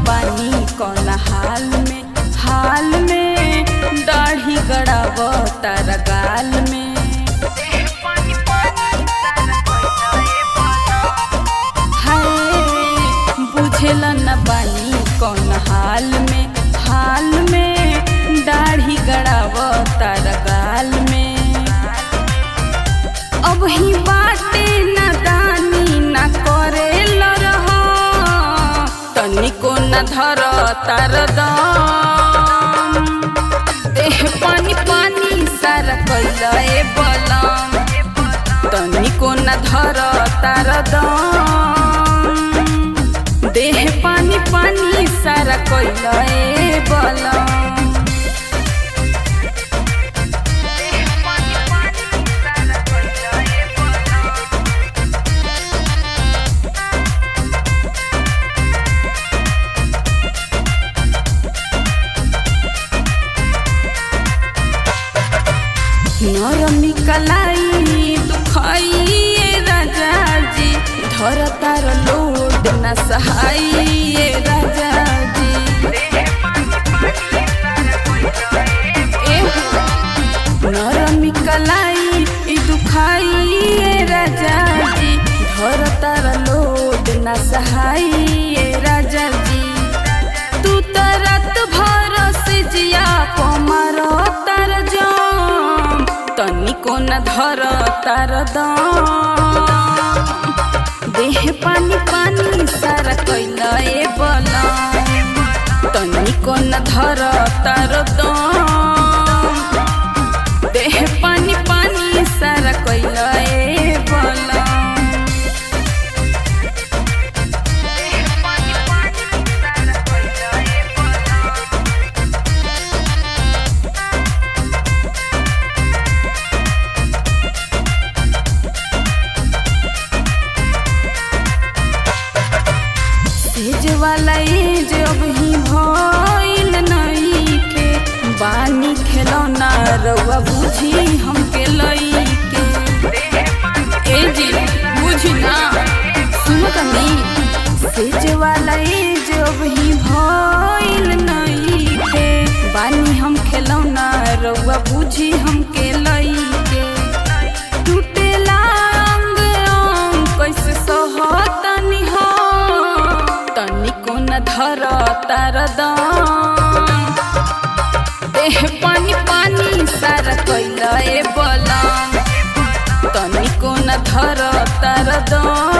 बानी कौन हाल में हाल में दाढ़ी गड़ाव तारा गाल में हाय बुझेल न बानी कौन हाल में हाल में दाढ़ी गड़ाव तारा गाल में अब ही बाटे न दानी न करे लरह तनिको न धर तार दम देह पानी पानी सारा कैल ए बलम तनिको न धर तार दम देह पानी पानी सारा कैल ए बलम नरमी कलाई दुखाइए राजा जी धर तार लोड न सहाइए राजा जी एह, नरमी कलाई ई दुखाइए राजा जी धर तार लोड न सहाइए राजा जी तू तरत भर से जिया पमार तार जाम तनिको न धर तार दम देह पानी पानी सारा कैल ए बलम तनिको न धर तार दम देह पानी पानी सारा कैल ए बलम सेज वाला एज अब ही भइल नहीं के बानी खेलौना रउआ बुझी हमके लई के ए जी बुझी ना सुन तनी सेज वाला एज अब ही भइल नहीं के बानी हम खेलौना रउआ बुझी हमके लई के टूटेला अंग अंग कैसे सहतनी हो तनिको न धर तार दम देह पानी पानी सारा कैल ए बलम तनिको न धर तार दम